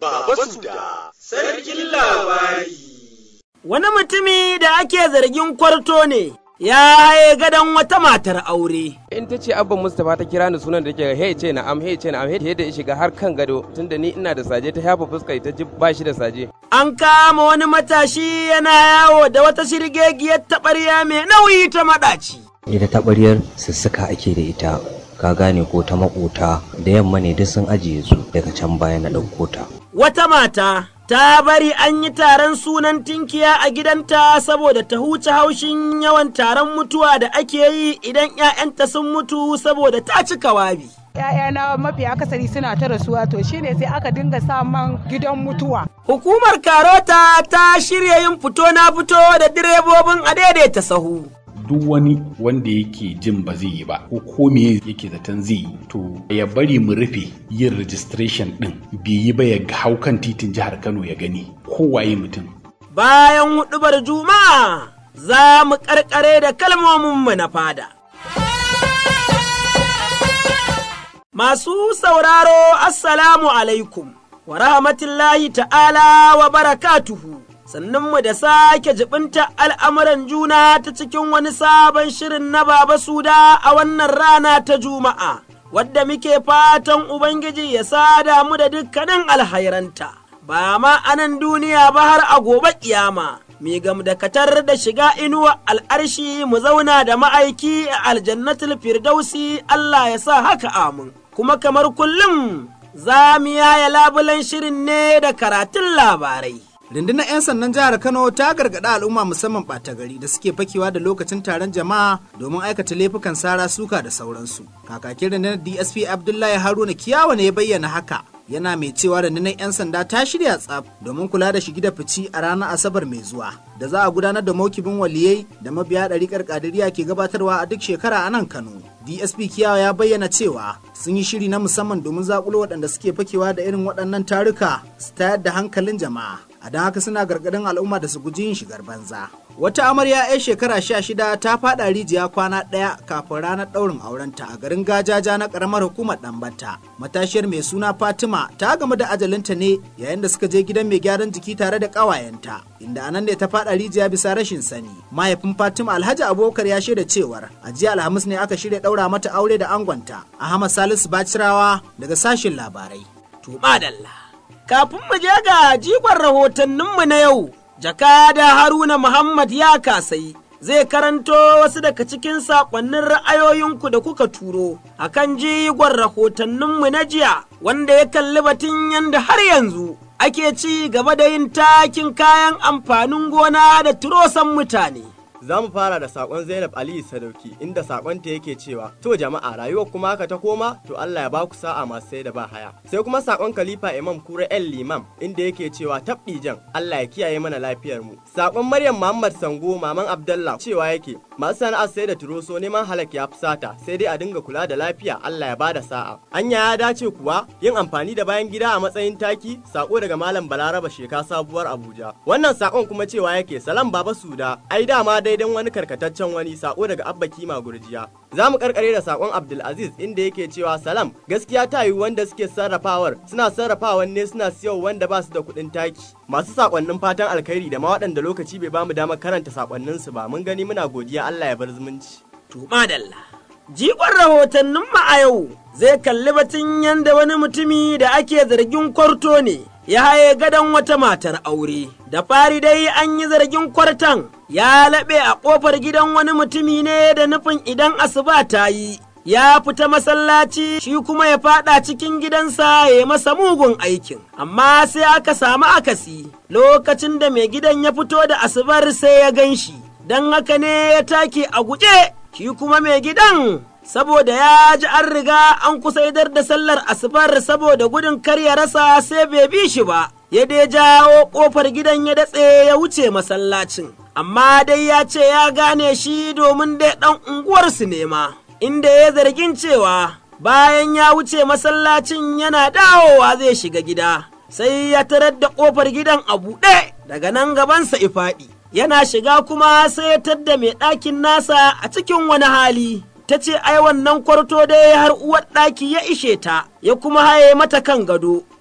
Baba Suda, Sarkin Labari. Wani mutumi da ake zargin kwarto ne, ya haye gadon wata matar aure. in ta ce abban mustapha ta kira ni sunan da ke he ce na am he ce na am he da ya shiga har kan gado tunda ni ina da saje ta yafa fuska ta ji ba shi da saje An kama wani matashi yana yawo da wata shirgegiyar taɓarya mai nauyi ta maɗaci. ita taɓaryar sussuka ake da ita ka gane ko ta makota da yamma ne duk sun ajiye su daga can baya na ɗauko ta Wata mata ta bari an yi taron sunan tinkiya a gidanta saboda ta huce haushin yawan taron mutuwa da ake yi idan 'ya'yanta sun mutu saboda ta cika wabi. ‘Ya'yana mafi akasari suna ta rasuwa to shine sai aka dinga sa man gidan mutuwa. Hukumar Karota ta shirya yin fito na fito da direbobin a daidaita sahu. duk wani wanda yake jin ba zai yi ba ko ko me yake zaton zai yi to ya bari mu rufe yin registration din bai yi ba ya hau kan titin jihar Kano ya gani kowaye mutum Bayan huɗubar Juma'a za mu ƙarƙare da kalmominmu na fada. Masu sauraro, Assalamu alaikum, wa rahmatullahi ta'ala wa barakatuhu. Sannunmu da sake jibinta al'amuran juna ta cikin wani sabon shirin na Baba Suda a wannan rana ta Juma'a, wadda muke fatan Ubangiji ya sada mu da dukkanin alhairanta, ba ma anan duniya ba har a gobe kiyama. Mi gamdakatar da shiga inuwa al'arshi mu zauna da ma'aiki a aljannatul firdausi Allah ya sa haka amin. Kuma kamar kullum za mu yaya labulen shirin ne da karatun labarai. Rundunar 'yan sandan jihar Kano ta gargaɗi al'umma musamman ɓata gari da suke fakewa da lokacin taron jama'a domin aikata laifukan sara suka da sauransu. Kakakin rundunar DSP Abdullahi Haruna Kiyawa ne ya bayyana haka. Yana mai cewa rundunar 'yan sanda ta shirya tsaf domin kula da shigi da fici a ranar Asabar mai zuwa. Da za a gudanar da maukibin waliyai da mabiya ɗariƙar ƙadiriya ke gabatarwa a duk shekara a nan Kano. DSP Kiyawa ya bayyana cewa sun yi shiri na musamman domin zakulo waɗanda suke fakewa da irin waɗannan taruka su tayar da hankalin jama'a. a don haka suna gargadin al'umma da su guji yin shigar banza. Wata amarya 'yan shekara sha shida ta faɗa rijiya kwana ɗaya kafin ranar ɗaurin aurenta a garin gajaja na ƙaramar hukumar ɗambata. Matashiyar mai suna Fatima ta gamu da ajalinta ne yayin da suka je gidan mai gyaran jiki tare da ƙawayenta. Inda anan ne ta faɗa rijiya bisa rashin sani. Mahaifin Fatima Alhaji Abubakar ya shaida cewar a jiya Alhamis ne aka shirya ɗaura mata aure da angonta. Ahmad Salisu Bacirawa daga sashin labarai. Tuma dalla. Kafin mu je ga jigon rahotanninmu na yau, jakada Haruna Muhammad ya kasai. Zai karanto wasu daga cikin saƙonnin ra'ayoyinku da kuka turo a kan jigon rahotanninmu na jiya wanda ya kalli batun yadda har yanzu ake ci gaba da yin takin kayan amfanin gona da turosan mutane. Za mu fara da sakon Zainab Aliyu Sadauki inda sakonta yake cewa to jama'a rayuwar kuma haka ta koma to Allah ya baku sa'a masu sai da ba haya. Sai kuma sakon Khalifa Imam Kura El Limam inda yake cewa tabdi jan Allah ya kiyaye mana lafiyar mu. Sakon Maryam Muhammad Sango maman Abdallah cewa yake masu sana'ar sai da turoso neman halak ya fusata sai dai a dinga kula da lafiya Allah ya bada sa'a. Anya ya dace kuwa yin amfani da bayan gida a matsayin taki sako daga Malam Balaraba Sheka sabuwar Abuja. Wannan sakon kuma cewa yake salam baba suda ai dama dai daidan wani karkataccen wani sako daga abba kima gurjiya za mu karkare da sakon abdulaziz inda yake cewa salam gaskiya ta yi wanda suke sarrafawar suna sarrafawan ne suna siyo wanda ba su da kuɗin taki masu sakonnin fatan alkhairi da ma waɗanda lokaci bai bamu damar karanta sakonnin su ba mun gani muna godiya Allah ya bar zumunci Tuma dalla. Jigon rahotannin mu a yau zai kalli batun yadda wani mutumi da ake zargin kwarto ne ya haye gadon wata matar aure. Da fari dai an yi zargin kwartan ya laɓe a ƙofar gidan wani mutumi ne da nufin idan asuba ta yi. Ya fita masallaci shi kuma ya fada cikin gidansa ya masa mugun aikin, amma sai aka samu akasi lokacin da mai gidan ya fito da asubar sai ya gan shi, don haka ne ya take a guje, shi kuma mai gidan saboda ya ji an riga an kusa idar da sallar asubar saboda gudun kar ya rasa sai bai bi shi ba, ya dai jawo ƙofar gidan ya datse ya wuce masallacin. Amma dai ya ce ya gane shi domin dai ɗan unguwarsu ne ma, inda ya zargin cewa bayan ya wuce masallacin yana dawowa zai shiga gida, sai ya tarar da ƙofar gidan a buɗe daga nan gabansa ifaɗi. Yana shiga kuma sai ya tadda mai ɗakin nasa a cikin wani hali. ta ce ai wannan kwarto dai har uwar ɗaki ya ishe ta, ya kuma haye mata kan gado,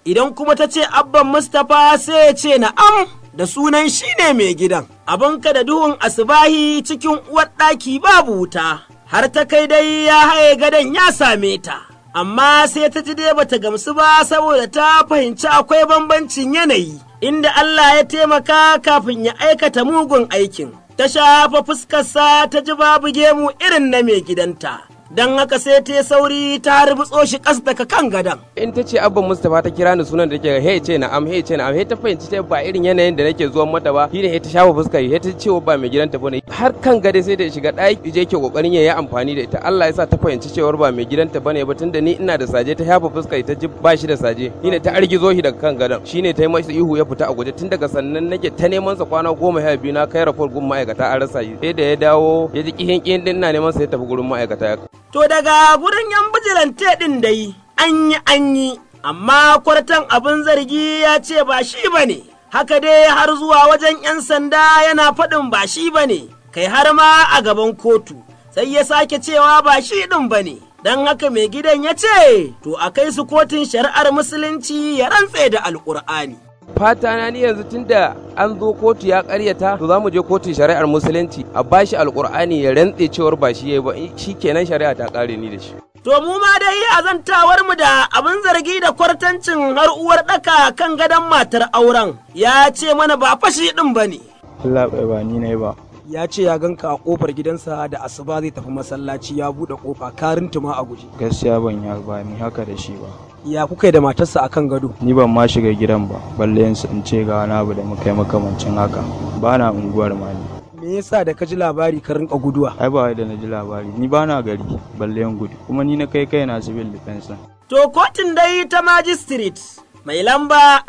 idan kuma ta ce abban Mustapha sai ya ce na'am da sunan shi ne mai gidan. Abinka da duhun asibahi cikin uwar ɗaki babu wuta, har ta kai dai ya haye gadon ya same ta. Amma sai ta ji dai bata gamsu ba saboda ta fahimci akwai bambancin yanayi, inda Allah ya taimaka kafin ya aikata mugun aikin. Ta shafa fuskarsa ta ji babu gemu irin na mai gidanta. don haka sai ta sauri ta harbitso shi kas daga kan gadon. in ta ce abban mustapha ta kira ni sunan da take he ce na am he ce na am he ta fahimci ta ba irin yanayin da nake zuwan mata ba shine he ta shafa fuska he ta ce ba mai gidanta bane har kan gade sai da shiga ɗaki je ke kokarin yayi amfani da ita Allah ya sa ta fahimci cewar ba mai gidanta bane ba tunda ni ina da saje ta shafa fuska ta ji ba shi da saje shine ta argizo shi daga kan gadon shine ta yi masa ihu ya fita a guje tun daga sannan nake ta neman sa kwana goma sha biyu na kai rapor gun ma'aikata an rasa shi sai da ya dawo ya ji kihin kihin din ina neman sa ya tafi gurin ma'aikata ya To daga gurin yan bijilante ɗin dai an yi an yi, amma kwartan abin zargi ya ce ba shi ba ne, haka dai har zuwa wajen ‘yan sanda yana faɗin ba shi ba ne, kai har ma a gaban kotu, sai ya sake cewa ba shi ɗin ba ne. Don haka mai gidan ya ce, to a kai su kotun shari'ar musulunci ya rantse da alƙur'ani. fata na ni yanzu tunda an zo kotu ya karyata to za mu je kotun shari'ar musulunci a bashi alkur'ani ya rantse cewar ba shi yayi ba shi kenan shari'a ta kare ni da shi To mu ma dai azantawar mu da abin zargi da kwartancin har uwar ɗaka kan gadon matar auren ya ce mana ba fashi ɗin ba ne. Allah bai ba ni ne ba. ya ce ya ganka a kofar gidansa da asuba zai tafi masallaci ya buɗe kofa karin tuma a guje Gaskiya ban ya ba ni haka da shi ba. ya kuka yi da matarsa akan gado Ni ban ma shiga gidan ba, balle in in ce ga wani abu da muka yi makamancin haka. Ba na unguwar ma ni. me yasa da ka ji labari ka rinka guduwa Ai ba wai da na ji labari, ni ba na gari, balle in gudu. Kuma ni na kai kai na civil defense. To kotun dai ta magistrate mai lamba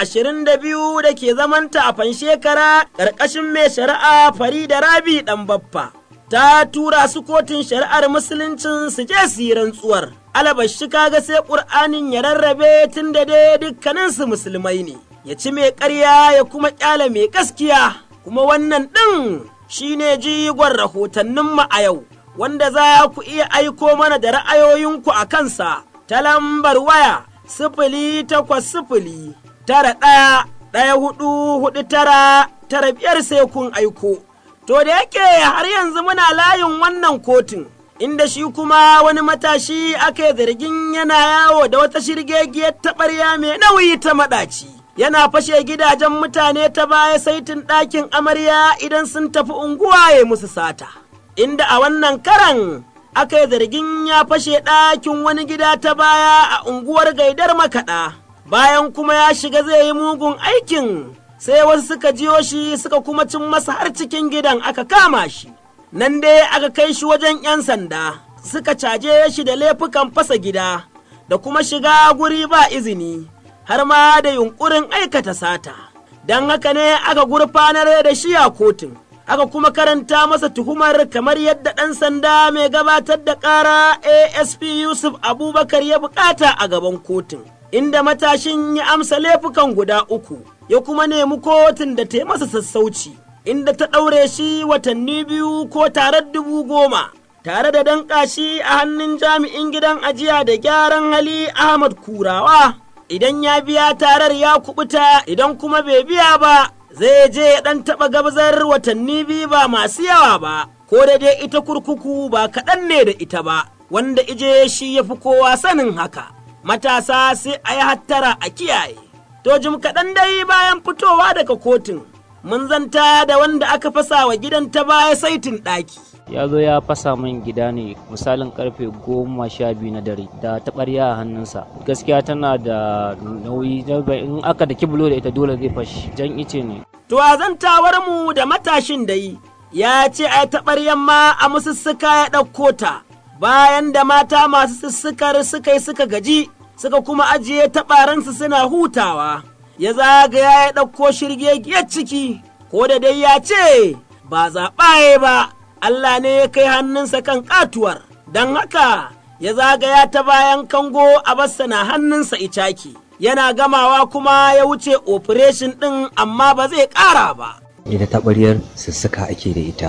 22 da ke zamanta a fanshekara ƙarƙashin mai shari'a Farida Rabi ɗan baffa. Ta tura su kotun shari'ar musuluncin su je su yi rantsuwar. Alabashi kaga sai ƙur'anin ya rarrabe tun da dai dukkaninsu musulmai ne. Ya ci mai ƙarya ya kuma ƙyale mai gaskiya. Kuma wannan ɗin shi ne jigon rahotanninmu a yau, wanda za ku iya aiko mana da ra'ayoyinku a kansa ta lambar waya. sifili takwas sifili tara ɗaya ɗaya hudu hudu tara tara biyar sai kun aiko. To da yake har yanzu muna layin wannan kotun, inda shi kuma wani matashi aka yi zargin yana yawo da wata shirgegiyar taɓarya mai nauyi ta maɗaci. Yana fashe gidajen mutane ta baya saitin ɗakin amarya idan sun tafi unguwa ya musu sata. Inda a wannan karan aka yi zargin ya fashe ɗakin wani gida ta baya a unguwar gaidar makaɗa, bayan kuma ya shiga zai yi mugun aikin sai wasu suka jiyo shi suka kuma cin masa har cikin gidan aka kama shi. Nan dai aka kai shi wajen ‘yan sanda, suka caje shi da laifukan fasa gida, da kuma shiga guri ba izini, har ma da yunƙurin aikata sata. Don haka ne aka gurfanar da shi a kotun. aka kuma karanta masa tuhumar kamar yadda ɗan sanda mai gabatar da ƙara ASP Yusuf Abubakar ya bukata a gaban kotun, inda matashin ya amsa laifukan guda uku, ya kuma nemi kotun da ta yi masa sassauci, inda ta ɗaure shi watanni biyu ko tare dubu goma. Tare da danƙa shi a hannun jami'in gidan ajiya da gyaran hali Ahmad Kurawa, idan ya biya tarar ya kubuta idan kuma bai biya ba zai je ya ɗan taɓa gabzar watanni biyu ba masu yawa ba, ko da dai ita kurkuku ba kaɗan ne da ita ba, wanda ije shi ya fi kowa sanin haka. Matasa sai a yi hattara a kiyaye. To jim kaɗan dai bayan fitowa daga kotun, mun zanta da wanda aka fasa wa gidan ta baya saitin ɗaki. ya zo ya fasa min gida ne misalin karfe goma sha biyu na dare da taɓarya a hannunsa gaskiya tana da nauyi in aka da kibulo da ita dole zai fashi jan ice ne To a zantawar mu da matashin dai ya ce a taɓaryan ma a musussuka ya ɗauko ta bayan da mata masu sussukar suka yi suka gaji suka kuma ajiye taɓaransu suna hutawa ya zagaya ya ɗauko shirgegiyar ciki ko da dai ya ce ba zaɓaye ba Allah ne ya kai hannunsa kan katuwar, don haka ya zagaya ta bayan kango a bassa na hannunsa icaki, yana gamawa kuma ya wuce operation ɗin amma ba zai ƙara ba. ita taɓaryar sussuka ake da ita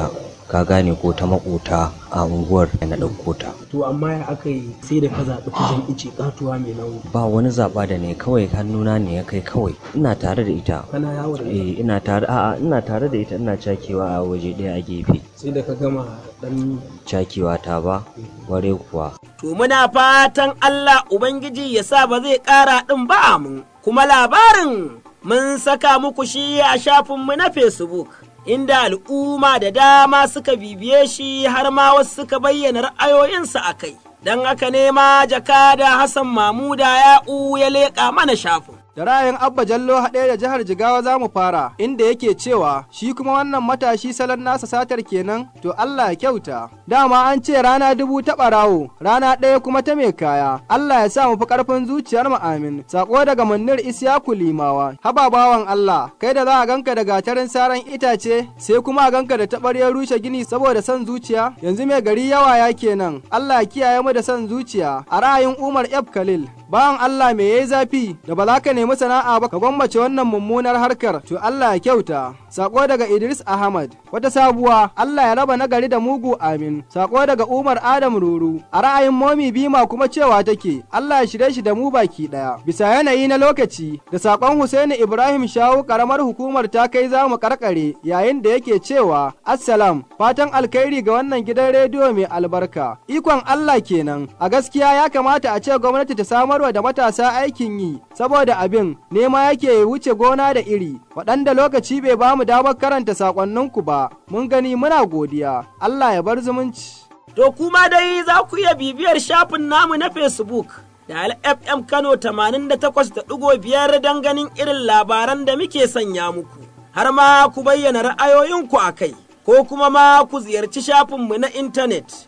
ka gane ko ta makota a unguwar na ɗauko ta to amma ya aka yi sai da ka zaɓi kujan ice katuwa mai nauyi ba wani zaɓa da ne kawai hannuna ne ya kai kawai ina tare da ita kana yawo da eh ina tare a'a ina tare da ita ina cakewa a waje ɗaya a gefe sai da ka gama dan cakewa ta ba ware kuwa to muna fatan Allah ubangiji ya sa ba zai ƙara ɗin ba mun kuma labarin mun saka muku shi a shafinmu na Facebook inda al'umma da dama suka bibiye shi har ma wasu suka bayyana ra'ayoyinsu a kai. Don haka nema jakada Hassan Mamuda ya'u ya leƙa mana shafin. da ra'ayin Abba Jallo haɗe da jihar Jigawa za mu fara, inda yake cewa shi kuma wannan matashi salon nasa satar kenan, to Allah ya kyauta. Dama an ce rana dubu ta ɓarawo, rana ɗaya kuma ta mai kaya, Allah ya sa mu fi ƙarfin zuciyar mu amin. Sako daga Munir Isyaku Limawa, haba bawan Allah, kai da za a ganka da gatarin saran itace, sai kuma a ganka da taɓaryar rushe gini saboda son zuciya, yanzu mai gari yawa ya kenan, Allah ya kiyaye mu da son zuciya, a ra'ayin Umar F. Khalil, bawan Allah me yayi zafi da ba za ka nemi sana'a ba ka gwammace wannan mummunar harkar to Allah ya kyauta sako daga Idris Ahmad wata sabuwa Allah ya raba nagari da mugu amin sako daga Umar Adam Ruru a ra'ayin Momi Bima kuma cewa take Allah ya shirye shi da mu baki daya bisa yanayi na lokaci da sakon Husaini Ibrahim Shawu karamar hukumar ta kai za mu karkare yayin da yake cewa assalam fatan alkhairi ga wannan gidan rediyo mai albarka ikon Allah kenan a gaskiya ya kamata a ce gwamnati ta samar samarwa da matasa aikin yi saboda abin nema yake wuce gona da iri waɗanda lokaci bai ba mu damar karanta sakonninku ba mun gani muna godiya Allah ya bar zumunci. To kuma dai za ku iya bibiyar shafin namu na Facebook da FM Kano 88.5 don ganin irin labaran da muke sanya muku har ma ku bayyana ra'ayoyinku a kai ko kuma ma ku ziyarci shafinmu na intanet.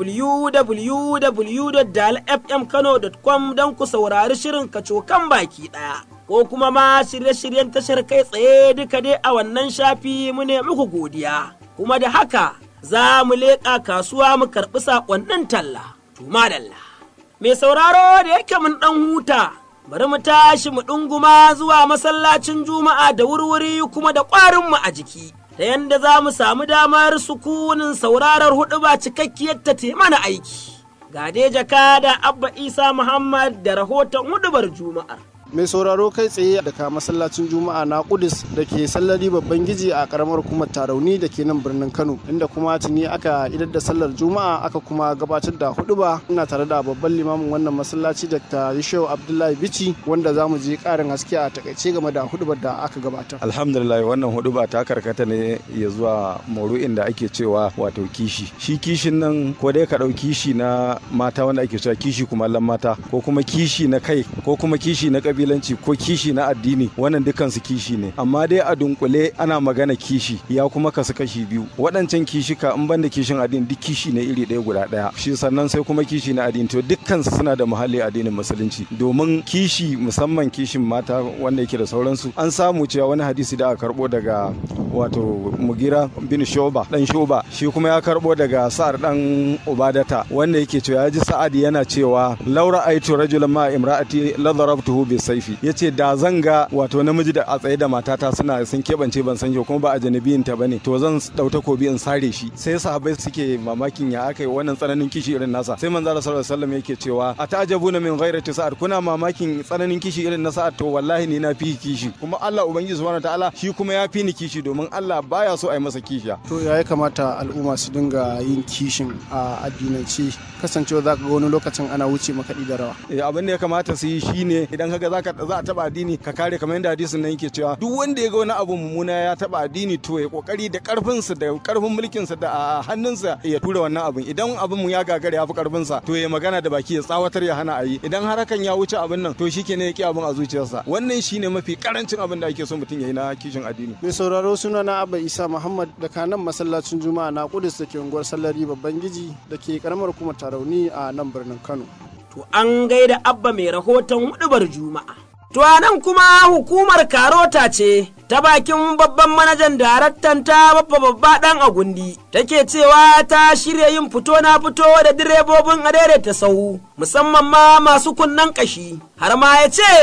www.dalfmkano.com don ku saurari shirin kacokan baki ɗaya. Ko kuma ma shirye-shiryen tashar kai tsaye duka dai a wannan shafi mu ne muku godiya. Kuma da haka za mu leƙa kasuwa mu karɓi saƙonnin talla. Tuma dalla. Mai sauraro da yake mun ɗan huta, bari mu tashi mu ɗunguma zuwa masallacin juma'a da wurwuri kuma da ƙwarinmu a jiki. ta yadda za mu samu damar sukunin sauraron hudu ba cikakkiyar ta mana aiki. Ga dai jaka da Abba Isa Muhammad da rahoton hudubar Juma'ar. mai sauraro kai tsaye daga masallacin juma'a na kudus da ke sallari babban giji a karamar hukumar tarauni da ke nan birnin kano inda kuma tuni aka idar da sallar juma'a aka kuma gabatar da huduba ina tare da babban limamin wannan masallaci dr yishau abdullahi bici wanda za mu je karin haske a takaice game da hudubar da aka gabatar alhamdulillah wannan huduba ta karkata ne ya zuwa mauru'in da ake cewa wato kishi shi kishin nan ko dai ka ɗau kishi na mata wanda ake cewa kishi kuma mata ko kuma kishi na kai ko kuma kishi na kabilanci ko kishi na addini wannan dukkan su kishi ne amma dai a dunkule ana magana kishi ya kuma kasu kashi biyu waɗancan kishika in banda kishin addini duk kishi ne iri ɗaya guda ɗaya shi sannan sai kuma kishi na addini to dukkan su suna da muhalli addinin musulunci domin kishi musamman kishin mata wanda yake da sauransu an samu cewa wani hadisi da aka karbo daga wato mugira bin shoba dan shoba shi kuma ya karbo daga sa'ar dan ubadata wanda yake cewa ya ji sa'ad yana cewa laura aitu rajulan ma imra'ati la darabtuhu bi saifi yace da zan ga wato namiji da a tsaye da matata suna sun kebance ban san shi kuma ba a janabiyin ta bane to zan dau takobi in sare shi sai sahabbai suke mamakin ya aka yi wannan tsananin kishi irin nasa sai manzo Allah sallallahu alaihi wasallam yake cewa atajabuna min ghairati sa'ad kuna mamakin tsananin kishi irin na sa'ad to wallahi ni na fi kishi kuma Allah ubangiji subhanahu ta'ala shi kuma ya fi ni kishi domin Allah baya so a yi masa kishiya to ya kamata al'umma su dinga yin kishin a addinance kasancewa za ka ga wani lokacin ana wuce makaɗi da rawa abin da ya kamata su yi shine idan kaga zaka za a taba addini ka kare kamar yadda hadisin nan yake cewa duk wanda ya ga wani abu mummuna ya taba addini to ya kokari da karfin sa da karfin mulkin sa da hannunsa ya tura wannan abin idan abin mu ya gagara ya fi karfin sa to ya magana da baki ya tsawatar ya hana ayi idan har hakan ya wuce abin nan to shikenan ya ki abin a zuciyarsa wannan shine mafi karancin abin da ake so mutum yayi na kishin addini mai sauraro suna na Abba Isa Muhammad da kanan masallacin Juma'a na Kudus da ke unguwar Sallari babban giji da ke karamar kuma Tarauni a nan birnin Kano To an gaida Abba mai rahoton hudubar Juma'a. To a nan kuma hukumar Karota ce ta bakin babban manajan daraktan ta babba babba dan agundi take cewa ta shirya yin fito na fito da direbobin adaidaita sau musamman ma masu kunnen kashi har ma ya ce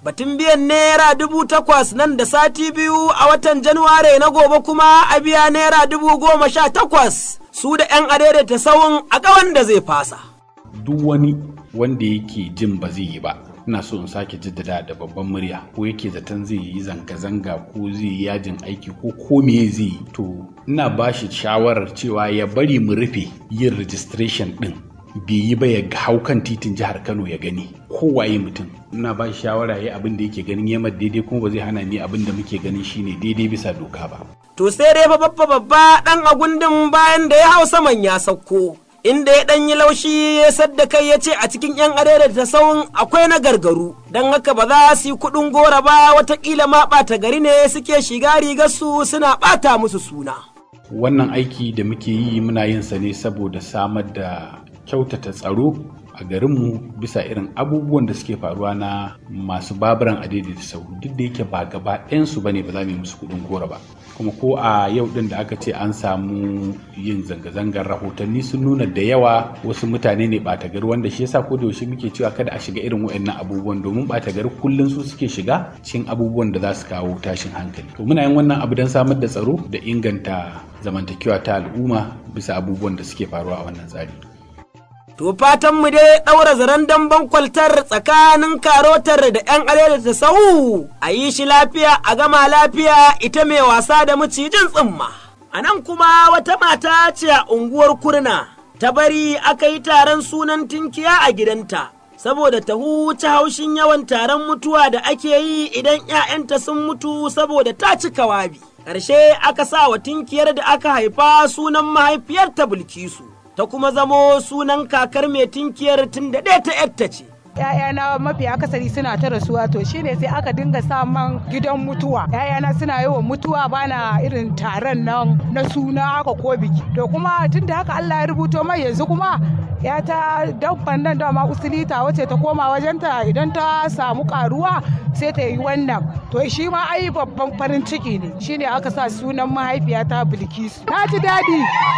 batun biyan naira dubu takwas nan da sati biyu a watan januware na gobe kuma a biya naira dubu goma sha takwas su da 'yan adaidaita sawun a ƙawan da zai fasa. duk wani wanda yake jin ba zai yi ba ina so in sake jaddada da babban murya ko yake zaton zai yi zanga-zanga ko zai yi yajin aiki ko ko me zai yi to ina ba shi shawarar cewa ya bari mu rufe yin registration din bai yi ba ya hau kan titin jihar kano ya gani kowaye mutum ina ba shi shawara ya abin da yake ganin yamma daidai kuma ba zai hana ni abin da muke ganin shine daidai bisa doka ba To sai dai fa babba babba ɗan agundin bayan da ya hau saman ya sauko. Inda ya ɗan yi laushi ya sadda kai ya ce a cikin 'yan adada ta sauran akwai na gargaru, don haka ba za su yi kuɗin gora ba watakila ma ɓata gari ne suke shiga rigarsu suna ɓata musu suna. wannan aiki da muke yi muna yin sa ne saboda samar da kyautata tsaro a garinmu bisa irin abubuwan da suke faruwa na masu baburan adaidaita sau duk da yake ba gaba ɗayansu ba ne ba za mu yi musu kuɗin gora ba kuma ko a yau ɗin da aka ce an samu yin zanga-zangar rahotanni sun nuna da yawa wasu mutane ne ɓata gari wanda shi yasa ko da yaushe muke cewa kada a shiga irin waɗannan abubuwan domin ɓata gari kullum su suke shiga cikin abubuwan da za su kawo tashin hankali to muna yin wannan abu don samar da tsaro da inganta zamantakewa ta al'umma bisa abubuwan da suke faruwa a wannan tsari To fatan mu dai ɗaura zaren damben kwaltar tsakanin karotar da ‘yan alele ta sau a yi shi lafiya a gama lafiya ita mai wasa da macijin tsimma. A nan kuma wata mata ce a unguwar kurna ta bari aka yi taron sunan tinkiya a gidanta. Saboda ta huce haushin yawan taron mutuwa da ake yi idan ‘ya'yanta sun mutu saboda ta cika wabi. Ƙarshe aka sa wa tinkiyar da aka haifa sunan mahaifiyarta Bilkisu. ta kuma zamo sunan kakar mai tinkiyar tun da ɗaya ta yatta ce. ‘Ya'yana mafi akasari suna ta rasuwa to shine sai aka dinga saman gidan mutuwa. ‘Ya'yana suna yawan mutuwa bana irin taron nan na suna haka ko biki. To kuma tun da haka Allah ya rubuto mai yanzu kuma ya ta dabban nan dama usulita wace ta koma wajenta idan ta samu karuwa sai ta yi wannan to shi ma ai babban farin ciki ne shine aka sa sunan mahaifiyata bilkisu na ji daɗi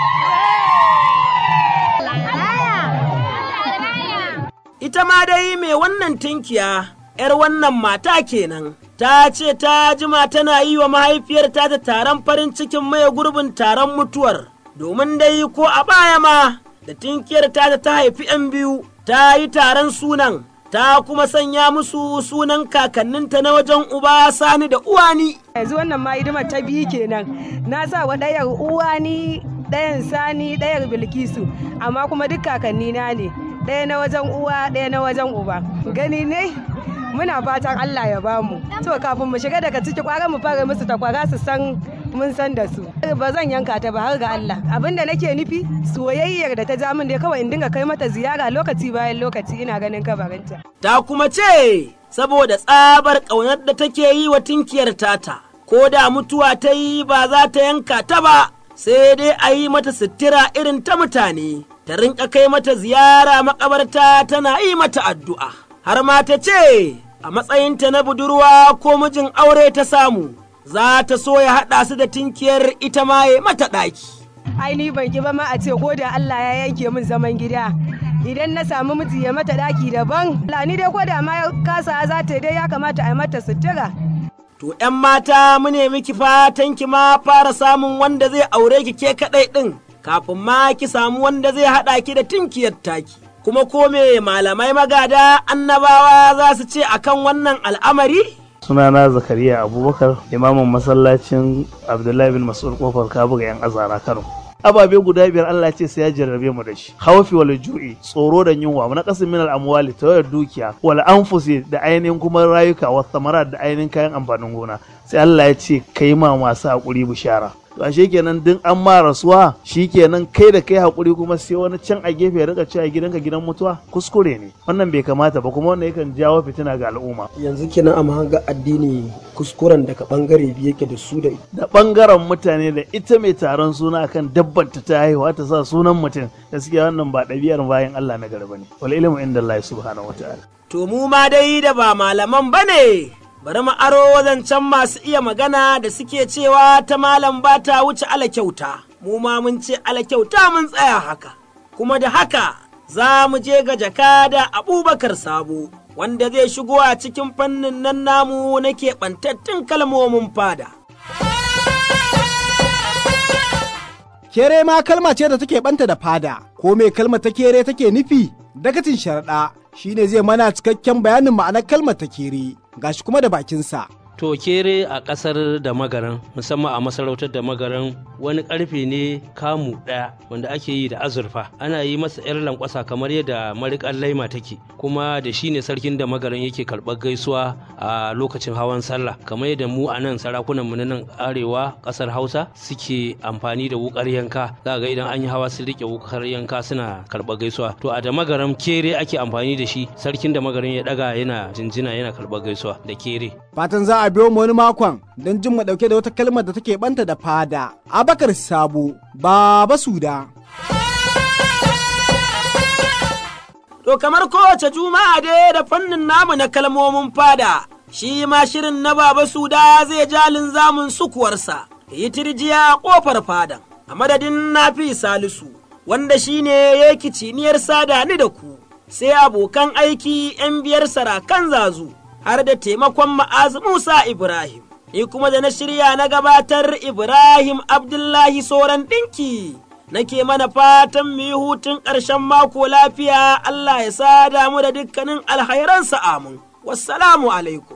Ita ma dai mai wannan tinkiya, ‘yar wannan mata kenan, ta ce ta jima tana yi wa mahaifiyarta ta taron farin cikin maye gurbin taron mutuwar, domin dai ko a baya ma da tinkiyar ta ta haifi ‘yan biyu, ta yi taron sunan, ta kuma sanya musu sunan kakanninta na wajen uba sani da uwani. Yanzu wannan ma hidimar ta biyu kenan, na sa wa ɗayar uwani ɗayan sani ɗayar bilkisu amma kuma duk kakanni na ne ɗaya na wajen uwa ɗaya na wajen uba gani ne muna fatan Allah ya bamu to kafin mu shiga daga ciki kwara mu fara musu takwara su san mun san da su ba zan yanka ta ba har ga Allah abinda nake nufi soyayyar da ta ja min dai kawai in dinga kai mata ziyara lokaci bayan lokaci ina ganin kabarinta ta kuma ce saboda tsabar ƙaunar da take yi wa tinkiyar tata ko da mutuwa ta yi ba za ta yanka ta ba sai dai a yi mata sutura irin ta mutane, ta rinka kai mata ziyara makabarta tana yi mata addu'a. Har ma ta ce, a matsayinta na budurwa ko mijin aure ta samu, za ta so ya haɗa su da tinkiyar ita ma ya mata ɗaki. Ai ni ban ki ba ma a ce ko da Allah ya yanke min zaman gida. Idan na samu miji ya mata ɗaki daban, ni dai ko da ma kasa za ta dai ya kamata a mata sutura. To ’yan mata mu ne miki fatan ki ma fara samun wanda zai aure ki ke kaɗai ɗin, kafin ma ki samu wanda zai haɗa ki da tinkiyar taki. Kuma ko me malamai magada annabawa za su ce akan wannan al'amari? sunana zakariya abubakar imamin masallacin abdullahi bin mas'ud kofar kabuga yan azara kano ababe guda biyar Allah ce sai ya jarrabe mu da shi haufi wal ju'i tsoro da yunwa na qasim min al amwali tawayar dukiya wal anfusi da ainihin kuma rayuka wa samarat da ainihin kayan amfanin gona sai Allah ya ce kai ma masu hakuri bishara to ashe kenan din an ma rasuwa shikenan kai da kai hakuri kuma sai wani can a gefe ya rika cewa gidanka gidan mutuwa kuskure ne wannan bai kamata ba kuma wannan yakan jawo fitina ga al'umma yanzu kenan a mahanga addini kuskuren daga bangare biyu yake da su da da bangaren mutane da ita mai taron suna akan dabbar ta ta haihuwa ta sa sunan mutum gaskiya wannan ba ɗabi'ar bayan Allah na garba ne wal ilmu inda Allah subhanahu wataala To mu ma dai da ba malaman bane bari mu aro wadancan masu iya magana da suke cewa ta malam ba ta wuce ala kyauta, mu ma mun ce ala kyauta mun tsaya haka, kuma da haka za mu je ga jaka da abubakar sabo, wanda zai shigo a cikin fannin nan namu na keɓantattun kalmomin fada. Kere ma kalma ce da take banta da fada, ko me kalmar ta kere take nufi? Dakatin sharaɗa shine zai mana cikakken bayanin ma'anar kalmar ta kere, gashi kuma da bakinsa. To kere a ƙasar da magaran musamman a masarautar da magaran wani ƙarfe ne kamu ɗaya wanda ake yi da azurfa ana yi masa 'yar lankwasa kamar yadda mariƙar laima take kuma da shi ne sarkin da magaran yake karɓar gaisuwa a lokacin hawan sallah kamar yadda mu a nan sarakunan mu na nan arewa ƙasar hausa suke amfani da wukar yanka za ga idan an yi hawa sun riƙe wukar yanka suna karɓar gaisuwa to a da magaran kere ake amfani da shi sarkin da magaran ya ɗaga yana jinjina yana karɓar gaisuwa da kere. Fatan za a biyo mu wani makon don jin mu dauke da wata kalmar da take banta da fada. Abakar Sabo, Baba Suda. To kamar kowace juma'a dai da fannin namu na kalmomin fada, shi ma shirin na Baba Suda zai jalin zamun sukuwarsa, yi tirjiya ƙofar fadan, a madadin nafi salisu, wanda shi ne ya kiciniyar sada ni da ku, sai abokan aiki ‘yan biyar sarakan zazu. har da taimakon ma'az Musa Ibrahim. Ni kuma da na shirya na gabatar Ibrahim Abdullahi Soran ɗinki. Nake mana fatan mu yi hutun ƙarshen mako lafiya Allah ya sada mu da dukkanin alhairansa amin. Wassalamu alaikum.